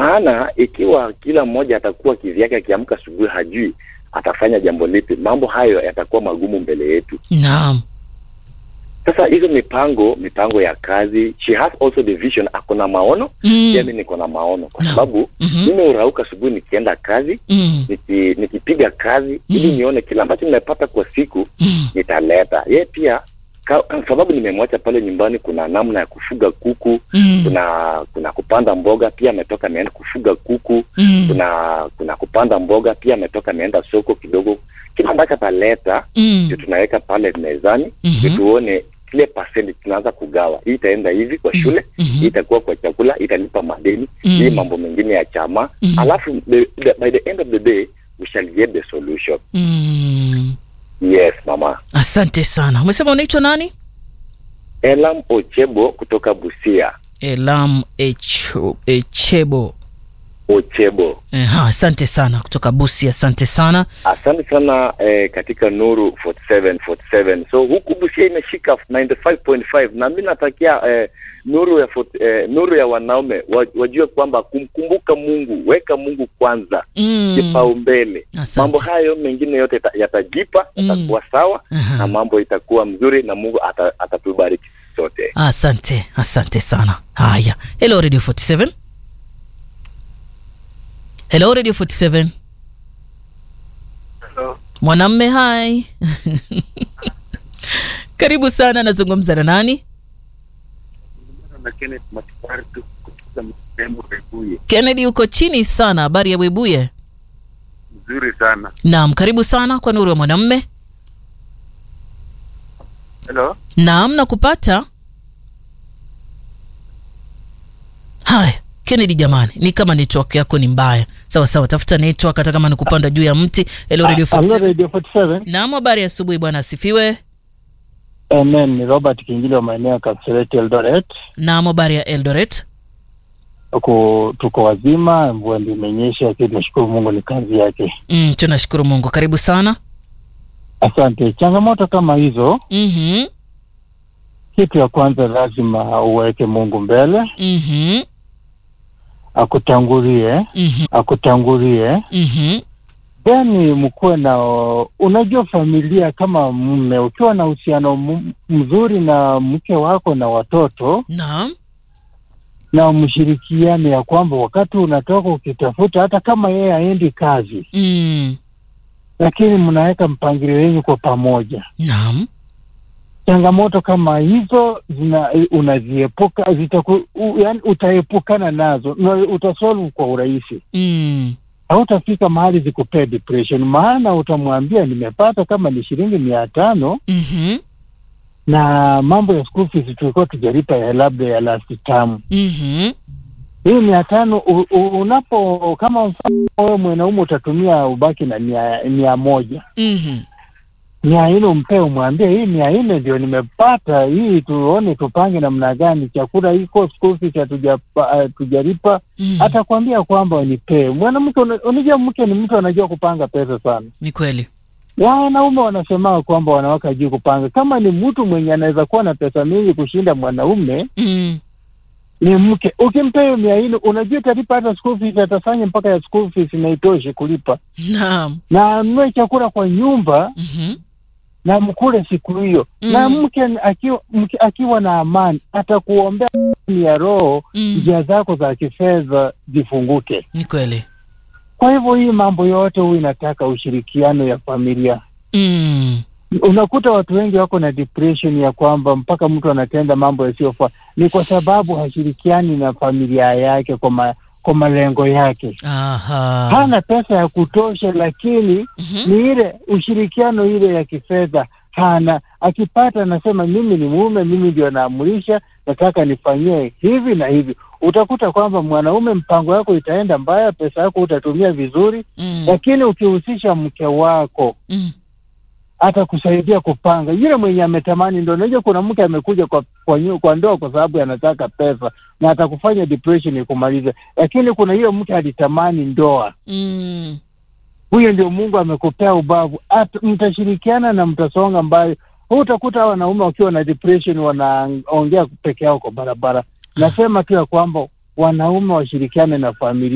maana ikiwa kila mmoja atakuwa kivyake, akiamka asubuhi hajui atafanya jambo lipi, mambo hayo yatakuwa magumu mbele yetu. Naam. Sasa hizo mipango mipango ya kazi, she has also the vision, ako na maono Mm. pia mimi niko na maono, kwa Naam. sababu Mhm. mimi urauka asubuhi nikienda kazi Mm. niki, nikipiga kazi ili Mhm. nione kila ambacho nimepata kwa siku Mm. nitaleta. Yeye pia ka, sababu nimemwacha pale nyumbani, kuna namna ya kufuga kuku, Mm. kuna kuna kupanda mboga, pia ametoka ameenda kufuga kuku, Mm. kuna kuna kupanda mboga, pia ametoka ameenda soko kidogo. Kila ambacho ataleta Mm. ndio tunaweka pale mezani, Mhm. ndio tuone kile percent tunaanza kugawa. Hii itaenda hivi kwa shule, Mhm. hii itakuwa kwa chakula, hii italipa madeni, Mm. hii mambo mengine ya chama. Mhm. Alafu the, the, by the end of the day we shall get the solution. Mm. Yes, mama. Asante sana. Umesema unaitwa nani? Elam Ochebo kutoka Busia. Elam Echo- Echebo. Ochebo. Aha, asante sana kutoka Busia, asante sana. Asante sana eh, katika Nuru 47 47. So huku Busia imeshika 95.5 na mimi natakia eh, nuru ya fort, eh, nuru ya wanaume wa- wajue kwamba kumkumbuka Mungu, weka Mungu kwanza Mm. kipaumbele. Asante. Mambo hayo mengine yote yata- yatajipa, Mm. yatakuwa sawa Aha. na mambo itakuwa mzuri na Mungu ata- atatubariki sote. Asante, asante sana. Haya, hello Radio 47. Hello Radio 47. Mwanamme, hai. Karibu sana, nazungumza na nani? na Kenneth Matibari tu kutoka Mtembo Webuye. Kennedy, uko chini sana. Habari ya Webuye? Nzuri sana. Naam, karibu sana kwa Nuru ya Mwanamme. Hello? Naam, nakupata. Haya, Kennedy jamani, ni kama network yako ni mbaya. Sawa sawa, tafuta network hata kama ni kupanda juu ya mti. Hello Radio Hello 47. Radio 47. Naam, habari ya asubuhi bwana, asifiwe. Amen. Ni Robert Kingili wa maeneo ya Kapseret Eldoret. Naam, habari ya Eldoret. Tuko, tuko wazima, mvua ndio imenyesha, lakini tunashukuru Mungu ni kazi yake. Mm, tunashukuru Mungu. Karibu sana. Asante. Changamoto kama hizo, Mhm. kitu ya kwanza lazima uweke Mungu mbele, Mhm. akutangulie, Mhm. akutangulie Mhm. then mkuwe na unajua, familia kama mume, ukiwa na uhusiano mu- mzuri na mke wako na watoto Naam. na mshirikiane ya kwamba wakati unatoka ukitafuta, hata kama yeye haendi kazi, Mm. lakini mnaweka mpangilio wenyu kwa pamoja. Naam. Changamoto kama hizo zina unaziepuka, zitaku, u, yani utaepukana nazo na utasolve kwa urahisi. Mm. Hautafika mahali zikupee depression, maana utamwambia nimepata kama ni shilingi mia tano Mhm. na mambo ya school fees tulikuwa tujalipa ya labda ya last term Mhm. hii mia tano u- u- unapo kama mfano wewe mwanaume utatumia ubaki na mia, mia moja Mhm. mia nne umpee umwambie hii mia nne ndio nimepata hii tuone tupange namna gani chakula iko school fees hatujapa- hatujalipa Mhm. atakwambia kwamba nipee mwanamke una- unajua mke ni mtu anajua kupanga pesa sana Ni kweli. wanaume wanasema kwamba wanawake hajui kupanga kama ni mtu mwenye anaweza kuwa na pesa mingi kushinda mwanaume Mm. ni mke ukimpea hiyo mia nne unajua italipa hata school fees atafanya mpaka ya school fees na itoshe kulipa Naam. na anunue chakula kwa nyumba Mhm. na mkule siku hiyo Mm. na mke akiwa, mke akiwa na amani atakuombea amani ya roho Mm. njia zako za kifedha zifunguke Ni kweli. kwa hivyo hii mambo yote huu inataka ushirikiano ya familia Mm. unakuta watu wengi wako na depression ya kwamba mpaka mtu anatenda mambo yasiyofaa ni kwa sababu hashirikiani na familia yake kwa, ma, kwa malengo yake Aha. hana pesa ya kutosha lakini Mhm. ni ile ushirikiano ile ya kifedha hana akipata anasema mimi ni mume mimi ndio naamurisha nataka nifanyie hivi na hivi utakuta kwamba mwanaume mpango yako itaenda mbaya pesa yako utatumia vizuri Mm. lakini ukihusisha mke wako Mm. atakusaidia kupanga. Yule mwenye ametamani ndo, unajua kuna mke amekuja kwa kwa, nyu- kwa ndoa kwa sababu anataka pesa na atakufanya depression ikumalize, lakini kuna hiyo mke alitamani ndoa, Mm. huyo ndio Mungu amekupea ubavu, At, mtashirikiana na mtasonga mbali. Huu utakuta hawa wanaume wakiwa na depression wanaongea peke yao kwa barabara. Nasema tu ya kwamba wanaume washirikiane na familia.